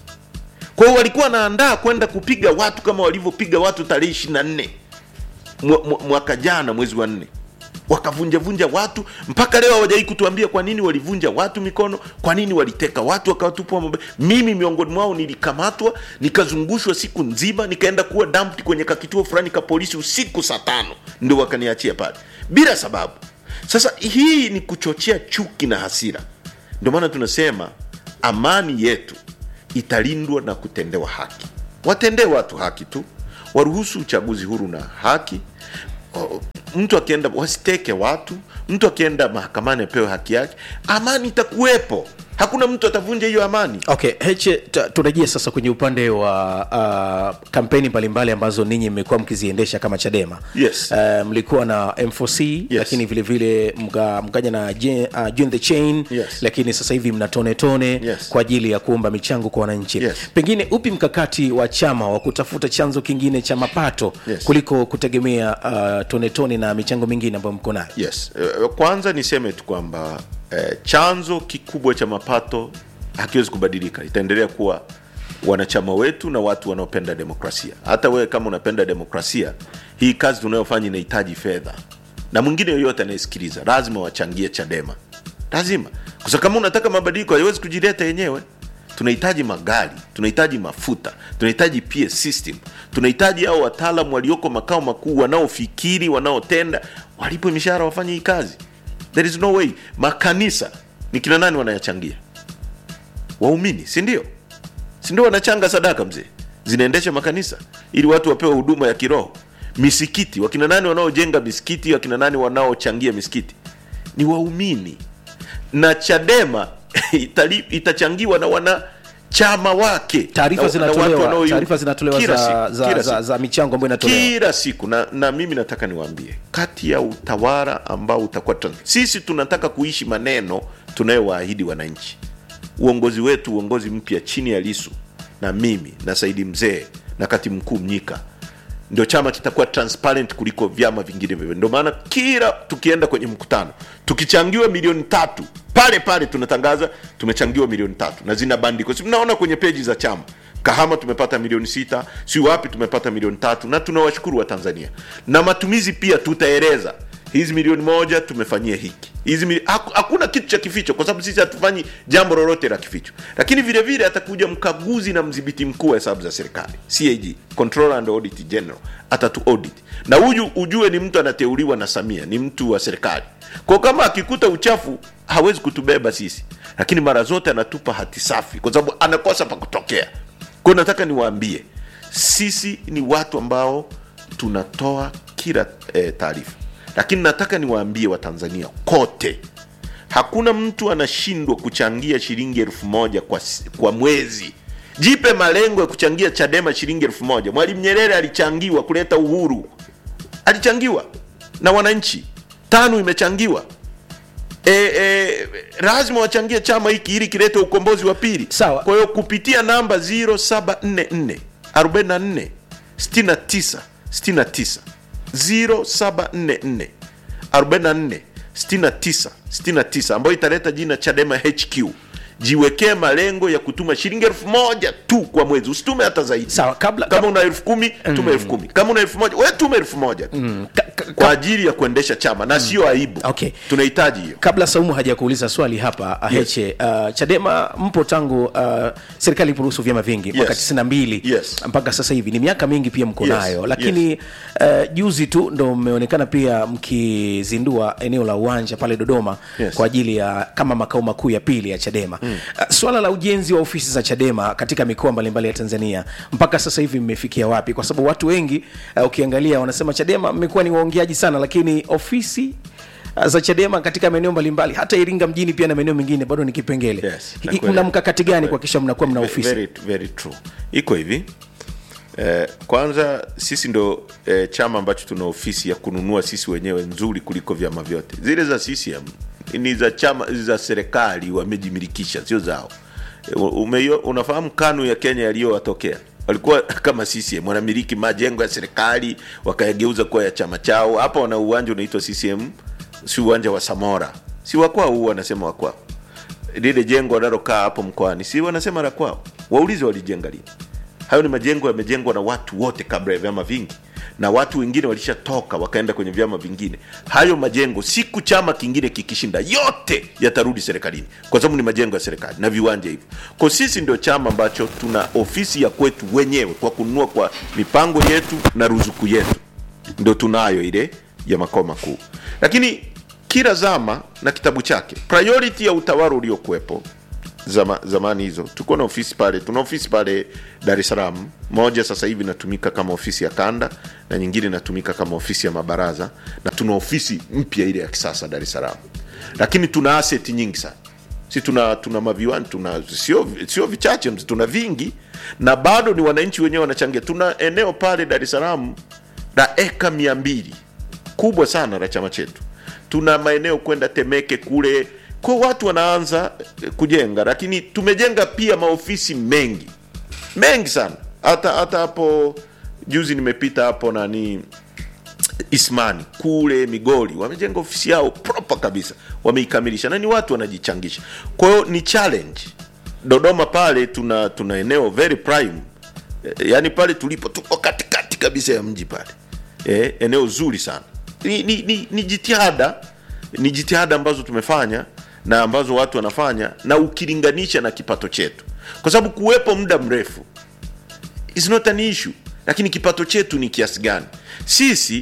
Speaker 3: kwa hiyo walikuwa wanaandaa kwenda kupiga watu kama walivyopiga watu tarehe ishiri na nne mwa- mwa- mwaka jana mwezi wa nne wakavunjavunja watu mpaka leo hawajai kutuambia kwa nini walivunja watu mikono kwa nini waliteka watu wakawatupwa mabe mimi miongoni mwao nilikamatwa nikazungushwa siku nzima nikaenda kuwa dumped kwenye kakituo fulani ka polisi usiku saa tano ndio wakaniachia pale bila sababu sasa hii ni kuchochea chuki na hasira ndio maana tunasema amani yetu italindwa na kutendewa haki watendee watu haki tu waruhusu uchaguzi huru na haki O- mtu akienda wasiteke watu mtu akienda mahakamani apewe haki yake amani itakuwepo hakuna mtu atavunja hiyo amani
Speaker 1: okay heche ta- turejie sasa kwenye upande wa uh, kampeni mbalimbali ambazo ninyi mmekuwa mkiziendesha kama chadema
Speaker 3: Yes.
Speaker 1: uh, mlikuwa na m4c yes. lakini vile vile mka- mkaja na Jen- uh, Join the chain
Speaker 3: Yes.
Speaker 1: lakini sasa hivi mna tone tone
Speaker 3: Yes.
Speaker 1: kwa ajili ya kuomba michango kwa wananchi
Speaker 3: Yes.
Speaker 1: pengine upi mkakati wa chama wa kutafuta chanzo kingine cha mapato
Speaker 3: Yes.
Speaker 1: kuliko kutegemea uh, tone tone na michango mingine ambayo mko nayo
Speaker 3: yes Eh, kwanza niseme tu kwamba eh, chanzo kikubwa cha mapato hakiwezi kubadilika itaendelea kuwa wanachama wetu na watu wanaopenda demokrasia hata wewe kama unapenda demokrasia hii kazi tunayofanya inahitaji fedha na mwingine yoyote anayesikiliza lazima wachangie chadema lazima kwa sababu kama unataka mabadiliko haiwezi kujileta yenyewe tunahitaji magari tunahitaji mafuta tunahitaji PS system tunahitaji hao wataalam walioko makao makuu wanaofikiri wanaotenda walipwe mishahara wafanye hii kazi there is no way makanisa ni kina nani wanayachangia waumini si ndio si ndio wanachanga sadaka mzee zinaendesha makanisa ili watu wapewe huduma ya kiroho misikiti wakina nani wanaojenga misikiti wakina nani wanaochangia misikiti ni waumini na chadema itali, itachangiwa na wanachama wake
Speaker 1: taarifa
Speaker 3: na- na watu
Speaker 1: zinatolewa
Speaker 3: wanaoiunga.
Speaker 1: taarifa zinatolewa
Speaker 3: Kila
Speaker 1: za,
Speaker 3: siku,
Speaker 1: za,
Speaker 3: kila
Speaker 1: za,
Speaker 3: siku
Speaker 1: za michango ambayo inatolewa
Speaker 3: kila siku na, na mimi nataka niwaambie kati ya utawala ambao utakuwa trans- sisi tunataka kuishi maneno tunayowaahidi wananchi uongozi wetu uongozi mpya chini ya lisu na mimi na saidi mzee na kati mkuu mnyika ndio chama kitakuwa transparent kuliko vyama vingine vyote ndio maana kila tukienda kwenye mkutano tukichangiwa milioni tatu pale pale tunatangaza tumechangiwa milioni tatu na zina bandiko si mnaona kwenye peji za chama kahama tumepata milioni sita si wapi tumepata milioni tatu na tunawashukuru wa tanzania na matumizi pia tutaeleza hizi milioni moja tumefanyia hiki hizi mili... haku- hakuna kitu cha kificho kwa sababu sisi hatufanyi jambo lolote la kificho lakini vile vile atakuja mkaguzi na mdhibiti mkuu wa hesabu za serikali cag controller and audit general atatu audit na huyu ujue ni mtu anateuliwa na samia ni mtu wa serikali kwa kama akikuta uchafu hawezi kutubeba sisi lakini mara zote anatupa hati safi kwa sababu anakosa pa kutokea kwa hiyo nataka niwaambie sisi ni watu ambao tunatoa kila eh, taarifa lakini nataka niwaambie watanzania kote hakuna mtu anashindwa kuchangia shilingi elfu moja kwa, s- kwa mwezi jipe malengo ya kuchangia chadema shilingi elfu moja mwalimu nyerere alichangiwa kuleta uhuru alichangiwa na wananchi tano imechangiwa e, e, lazima wachangie chama hiki ili kilete ukombozi wa pili
Speaker 1: Sawa.
Speaker 3: kwa hiyo kupitia namba 0744 44 69 69 0744 44 69 69 ambayo italeta jina chadema hq jiwekee malengo ya kutuma shilingi elfu moja tu kwa mwezi usitume hata zaidi
Speaker 1: Sawa, kabla-
Speaker 3: kama una elfu kumi tume elfu kumi kama una elfu moja we tume elfu moja tu
Speaker 1: Ka- ka-
Speaker 3: kwa ajili ya kuendesha chama na sio aibu
Speaker 1: Okay.
Speaker 3: tunahitaji hiyo
Speaker 1: kabla saumu hajakuuliza swali hapa aheche uh, chadema mpo tangu uh, serikali iliporuhusu vyama vingi mwaka
Speaker 3: Yes.
Speaker 1: 92
Speaker 3: Yes.
Speaker 1: mpaka sasa hivi ni miaka mingi pia mko
Speaker 3: Yes.
Speaker 1: nayo lakini uh, juzi tu ndo mmeonekana pia mkizindua eneo la uwanja pale dodoma
Speaker 3: Yes.
Speaker 1: kwa ajili ya kama makao makuu ya pili ya chadema mm. uh, swala la ujenzi wa ofisi za chadema katika mikoa mbalimbali ya tanzania mpaka sasa hivi mmefikia wapi kwa sababu watu wengi uh, ukiangalia wanasema chadema mmekuwa ni waongeaji sana lakini ofisi uh, za chadema katika maeneo mbalimbali hata iringa mjini pia na maeneo mengine bado ni kipengele
Speaker 3: Yes,
Speaker 1: Hi-
Speaker 3: nakuelewa.
Speaker 1: mna mkakati gani kuhakikisha mnakuwa mna ofisi
Speaker 3: very, very true iko hivi eh, kwanza sisi ndo eh, chama ambacho tuna ofisi ya kununua sisi wenyewe nzuri kuliko vyama vyote zile za CCM ni za chama za serikali wamejimilikisha sio zao Eh, umeyo, unafahamu kanu ya kenya yaliyowatokea walikuwa kama CCM wanamiliki majengo ya serikali wakayageuza kuwa ya chama chao hapa wana uwanja unaitwa CCM si uwanja wa Samora si wakwao huu wanasema wakwao lile jengo wanalokaa hapo mkoani si wanasema la kwao waulize walijenga lini hayo ni majengo yamejengwa na watu wote kabla ya vyama vingi na watu wengine walishatoka wakaenda kwenye vyama vingine hayo majengo siku chama kingine kikishinda yote yatarudi serikalini kwa sababu ni majengo ya serikali na viwanja hivyo kwa sisi ndio chama ambacho tuna ofisi ya kwetu wenyewe kwa kununua kwa mipango yetu na ruzuku yetu ndo tunayo ile ya makao makuu lakini kila zama na kitabu chake priority ya utawala uliokuwepo zama, zamani hizo tulikuwa na ofisi pale tuna ofisi pale dar es salaam moja sasa hivi inatumika kama ofisi ya kanda na nyingine inatumika kama ofisi ya mabaraza na tuna ofisi mpya ile ya kisasa dar es salaam lakini tuna asset nyingi sana si tuna tuna maviwani tuna sio sio vichache tuna vingi na bado ni wananchi wenyewe wanachangia tuna eneo pale dar es salaam la eka mia mbili kubwa sana la chama chetu tuna maeneo kwenda temeke kule kwa watu wanaanza eh, kujenga lakini tumejenga pia maofisi mengi mengi sana hata hata hapo juzi nimepita hapo nani ismani kule migori wamejenga ofisi yao proper kabisa wameikamilisha na ni watu wanajichangisha kwa hiyo ni challenge dodoma pale tuna tuna eneo very prime Eh, yaani pale tulipo tuko katikati kabisa ya mji pale eh, eneo zuri sana ni, ni, ni, ni jitihada ni jitihada ambazo tumefanya na ambazo watu wanafanya na ukilinganisha na kipato chetu kwa sababu kuwepo muda mrefu is not an issue lakini kipato chetu ni kiasi gani sisi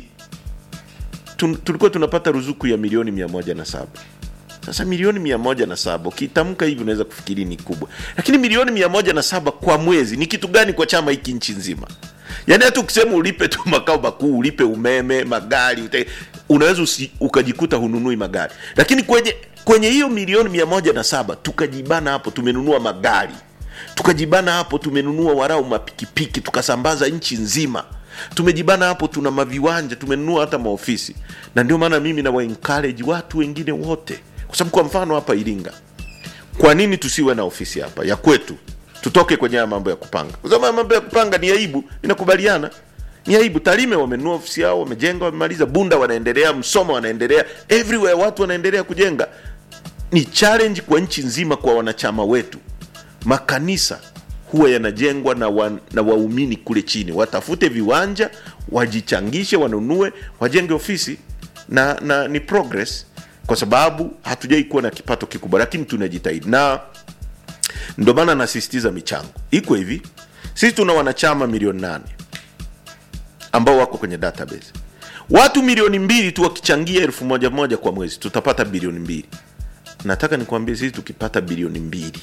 Speaker 3: tun, tulikuwa tunapata ruzuku ya milioni mia moja na saba sasa milioni mia moja na saba ukitamka hivi unaweza kufikiri ni kubwa lakini milioni mia moja na saba kwa mwezi ni kitu gani kwa chama hiki nchi nzima yaani hata ukisema ulipe tu makao makuu ulipe umeme magari ute, unaweza usi, ukajikuta hununui magari lakini kwenye kwenye hiyo milioni mia moja na saba tukajibana hapo tumenunua magari tukajibana hapo tumenunua warau mapikipiki tukasambaza nchi nzima tumejibana hapo tuna maviwanja tumenunua hata maofisi na ndio maana mimi na waencourage watu wengine wote kwa sababu kwa mfano hapa iringa kwa nini tusiwe na ofisi hapa ya kwetu tutoke kwenye haya mambo ya kupanga kwa sababu haya mambo ya kupanga ni aibu inakubaliana ni aibu tarime wamenunua ofisi yao wamejenga wamemaliza bunda wanaendelea msoma wanaendelea everywhere watu wanaendelea kujenga ni challenge kwa nchi nzima kwa wanachama wetu makanisa huwa yanajengwa na, wa, na waumini kule chini watafute viwanja wajichangishe wanunue wajenge ofisi na, na ni progress kwa sababu hatujai kuwa na kipato kikubwa lakini tunajitahidi na ndio maana nasisitiza michango iko hivi sisi tuna wanachama milioni nane ambao wako kwenye database watu milioni mbili tu wakichangia elfu moja moja kwa mwezi tutapata bilioni mbili nataka nikwambie sisi tukipata bilioni mbili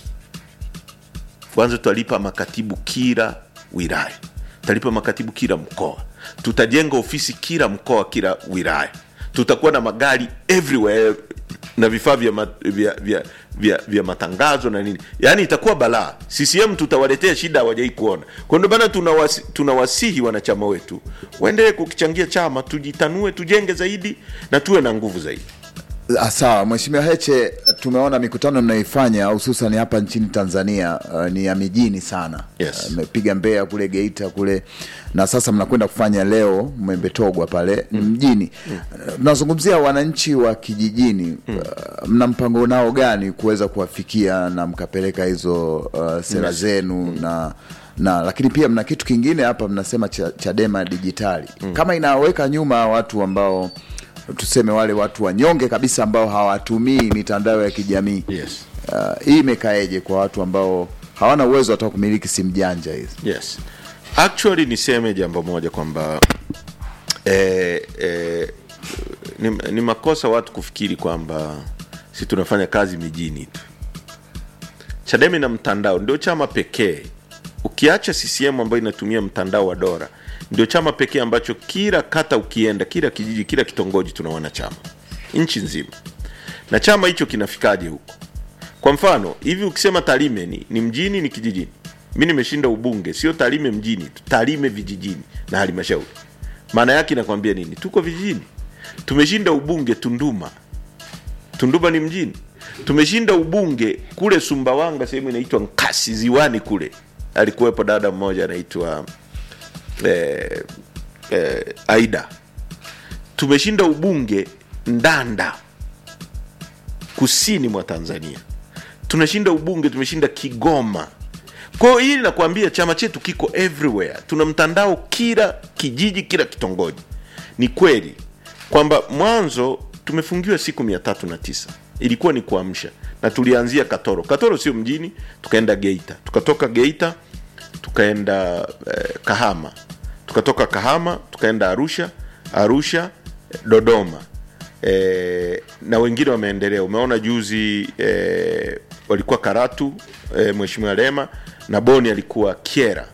Speaker 3: kwanza tutalipa makatibu kila wilaya tutalipa makatibu kila mkoa tutajenga ofisi kila mkoa kila wilaya tutakuwa na magari everywhere na vifaa vya, ma, vya, vya, vya, vya matangazo na nini yaani itakuwa balaa ccm tutawaletea shida hawajai kuona kwa ndio maana tunawasi, tunawasihi wanachama wetu waendelee kukichangia chama tujitanue tujenge zaidi na tuwe na nguvu zaidi
Speaker 4: Ah, Sawa, Mheshimiwa Heche, tumeona mikutano mnayoifanya hususan hapa nchini Tanzania uh, ni ya mijini sana.
Speaker 3: Yes.
Speaker 4: Uh, Mmepiga Mbeya kule Geita kule na sasa mnakwenda kufanya leo Mwembetogwa pale mm. mjini. Uh, Tunazungumzia wananchi wa kijijini uh, mna mpango nao gani kuweza kuwafikia na mkapeleka hizo uh, sera zenu na na lakini pia mna kitu kingine hapa mnasema cha, Chadema dijitali kama inaweka nyuma watu ambao tuseme wale watu wanyonge kabisa ambao hawatumii mitandao ya kijamii
Speaker 3: yes.
Speaker 4: uh, hii imekaeje kwa watu ambao hawana uwezo hata wa kumiliki simu janja hizi
Speaker 3: yes actually niseme jambo moja kwamba eh, eh, ni, ni makosa watu kufikiri kwamba si tunafanya kazi mijini tu chadema na mtandao ndio chama pekee ukiacha ccm ambayo inatumia mtandao wa dora ndio chama pekee ambacho kila kata ukienda kila kijiji kila kitongoji tuna wanachama nchi nzima na chama hicho kinafikaje huko kwa mfano hivi ukisema tarime ni, ni mjini ni kijijini mi nimeshinda ubunge sio tarime mjini tu, tarime vijijini na halmashauri maana yake inakwambia nini tuko vijijini tumeshinda ubunge tunduma tunduma ni mjini tumeshinda ubunge kule sumbawanga sehemu inaitwa nkasi ziwani kule alikuwepo dada mmoja anaitwa eh, eh, aida tumeshinda ubunge ndanda kusini mwa tanzania tunashinda ubunge tumeshinda kigoma kwa hiyo hili nakwambia chama chetu kiko everywhere tuna mtandao kila kijiji kila kitongoji ni kweli kwamba mwanzo tumefungiwa siku mia tatu na tisa ilikuwa ni kuamsha na tulianzia katoro katoro sio mjini tukaenda geita tukatoka geita tukaenda eh, kahama tukatoka kahama tukaenda arusha arusha eh, dodoma e, na wengine wameendelea umeona juzi e, walikuwa karatu e, mheshimiwa lema na boni alikuwa kiera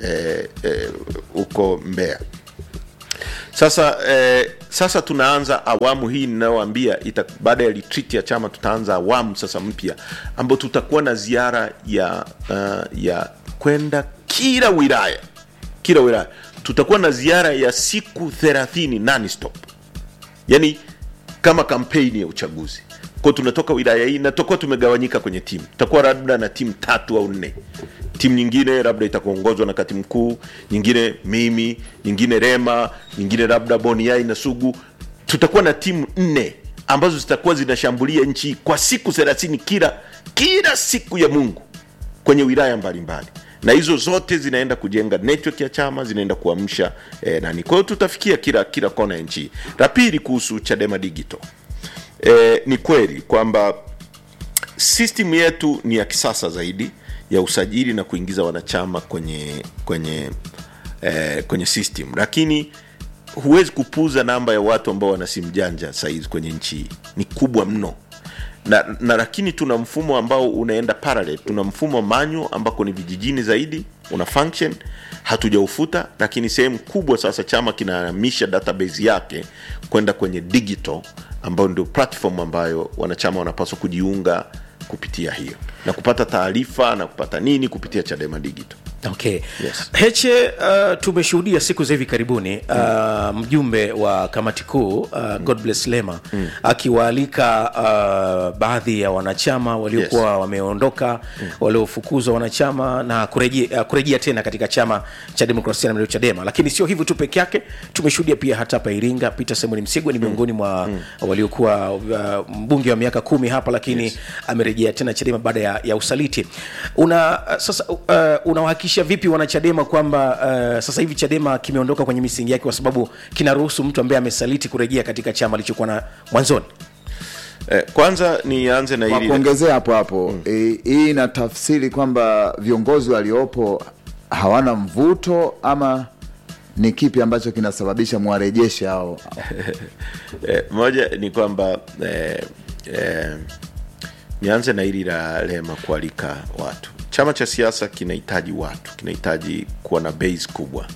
Speaker 3: huko e, e, mbeya sasa eh, sasa tunaanza awamu hii ninayoambia baada ya retreat ya chama tutaanza awamu sasa mpya ambayo tutakuwa na ziara ya uh, ya kwenda kila wilaya kila wilaya tutakuwa na ziara ya siku thelathini non-stop yani kama kampeni ya uchaguzi kwao tunatoka wilaya hii na tutakuwa tumegawanyika kwenye timu tutakuwa labda na timu tatu au nne timu nyingine labda itakuongozwa na katibu mkuu nyingine mimi nyingine rema nyingine labda boniai na sugu tutakuwa na timu nne ambazo zitakuwa zinashambulia nchi hii kwa siku thelathini kila kila siku ya mungu kwenye wilaya mbalimbali na hizo zote zinaenda kujenga network ya chama zinaenda kuamsha eh, nani kwa hiyo tutafikia kila kila kona ya nchi la pili kuhusu chadema digital eh, ni kweli kwamba system yetu ni ya kisasa zaidi ya usajili na kuingiza wanachama kwenye kwenye eh, kwenye system lakini huwezi kupuza namba ya watu ambao wana simu janja sahizi kwenye nchi hii ni kubwa mno na, na lakini tuna mfumo ambao unaenda parallel tuna mfumo manyo ambako ni vijijini zaidi una function hatujaufuta lakini sehemu kubwa sasa chama kinahamisha database yake kwenda kwenye digital ambayo ndio platform ambayo wanachama wanapaswa kujiunga kupitia hiyo na kupata taarifa na kupata nini kupitia chadema digital
Speaker 1: okay
Speaker 3: Yes.
Speaker 1: heche uh, tumeshuhudia siku za hivi karibuni uh, mjumbe wa kamati kuu uh, god bless lema akiwaalika uh, baadhi ya wanachama waliokuwa
Speaker 3: Yes.
Speaker 1: wameondoka waliofukuzwa wanachama na kurejea, uh, kurejea tena katika chama cha demokrasia na maendeleo chadema lakini sio hivyo tu peke yake tumeshuhudia pia hata hapa iringa peter semoni msigwa ni miongoni mwa waliokuwa uh, mbunge wa miaka kumi hapa lakini
Speaker 3: Yes.
Speaker 1: amerejea tena chadema baada ya, ya usaliti una sasa uh, unawahakikisha vipi wanachadema kwamba uh, sasa hivi chadema kimeondoka kwenye misingi yake kwa sababu kinaruhusu mtu ambaye amesaliti kurejea katika chama alichokuwa na mwanzoni
Speaker 3: eh, kwanza nianze na
Speaker 4: kwa
Speaker 3: hili
Speaker 4: kuongezea hapo hapo eh, hii inatafsiri kwamba viongozi waliopo hawana mvuto ama ni kipi ambacho kinasababisha mwarejeshe hao
Speaker 3: eh, moja ni kwamba eh, eh, nianze na hili la lema kualika watu chama cha siasa kinahitaji watu kinahitaji kuwa na base kubwa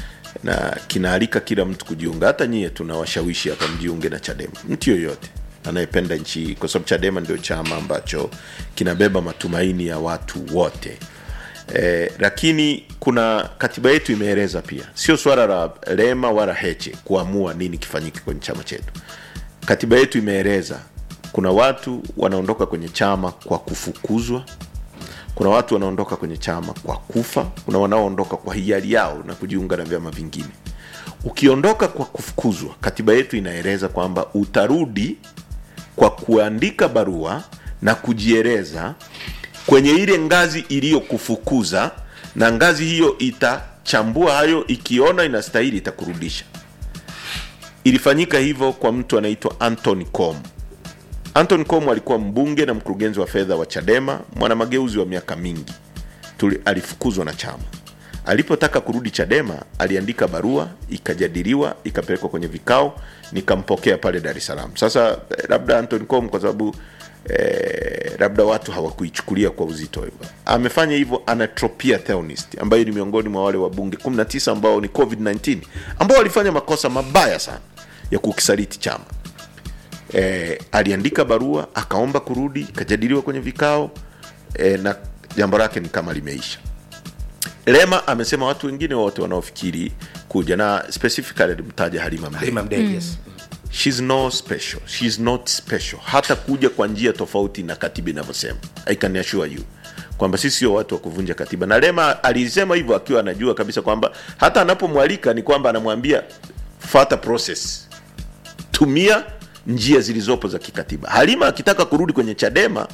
Speaker 3: na kinaalika kila mtu kujiunga hata nyie tunawashawishi hapa mjiunge na chadema mtu yoyote anayependa nchi hii kwa sababu chadema ndio chama ambacho kinabeba matumaini ya watu wote Eh, lakini kuna katiba yetu imeeleza pia sio swala la lema wala heche kuamua nini kifanyike kwenye chama chetu katiba yetu imeeleza kuna watu wanaondoka kwenye chama kwa kufukuzwa kuna watu wanaondoka kwenye chama kwa kufa kuna wanaoondoka kwa hiari yao na kujiunga na vyama vingine ukiondoka kwa kufukuzwa katiba yetu inaeleza kwamba utarudi kwa kuandika barua na kujieleza kwenye ile ngazi iliyokufukuza na ngazi hiyo itachambua hayo ikiona inastahili itakurudisha ilifanyika hivyo kwa mtu anaitwa anton com anton com alikuwa mbunge na mkurugenzi wa fedha wa chadema mwana mageuzi wa miaka mingi Tuli, alifukuzwa na chama alipotaka kurudi chadema aliandika barua ikajadiliwa ikapelekwa kwenye vikao nikampokea pale dar es salaam sasa eh, labda anton com kwa sababu eh, labda watu hawakuichukulia kwa uzito hivyo amefanya hivyo anatropia theonist ambayo ni miongoni mwa wale wabunge 19 ambao ni covid-19 ambao walifanya makosa mabaya sana ya kukisaliti chama eh, aliandika barua akaomba kurudi ikajadiliwa kwenye vikao eh, na jambo lake ni kama limeisha lema amesema watu wengine wote wanaofikiri kuja na specifically alimtaja halima mdee
Speaker 1: Halima Mdee, yes.
Speaker 3: She's no special. She's not special. Hata kuja kwa njia tofauti na katiba inavyosema. I can assure you kwamba sisi sio watu wa kuvunja katiba, na Lema alisema hivyo akiwa anajua kabisa kwamba hata anapomwalika ni kwamba anamwambia fata process, tumia njia zilizopo za kikatiba. Halima akitaka kurudi kwenye Chadema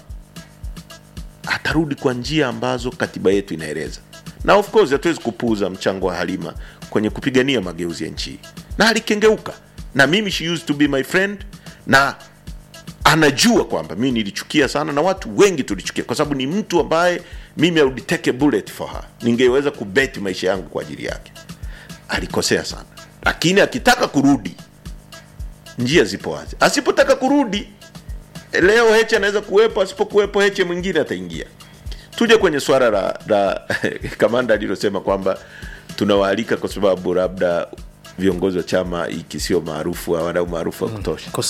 Speaker 3: atarudi kwa njia ambazo katiba yetu inaeleza, na of course hatuwezi kupuuza mchango wa Halima kwenye kupigania mageuzi ya nchi hii, na alikengeuka na mimi she used to be my friend na anajua kwamba mi nilichukia sana na watu wengi tulichukia kwa sababu ni mtu ambaye mimi I would take a bullet for her ningeweza kubeti maisha yangu kwa ajili yake alikosea sana lakini akitaka kurudi njia zipo wazi asipotaka kurudi leo heche anaweza kuwepo asipokuwepo heche mwingine ataingia tuje kwenye swala la, la kamanda alilosema kwamba tunawaalika kwa sababu labda viongozi wa chama hiki sio maarufu hawana umaarufu wa kutosha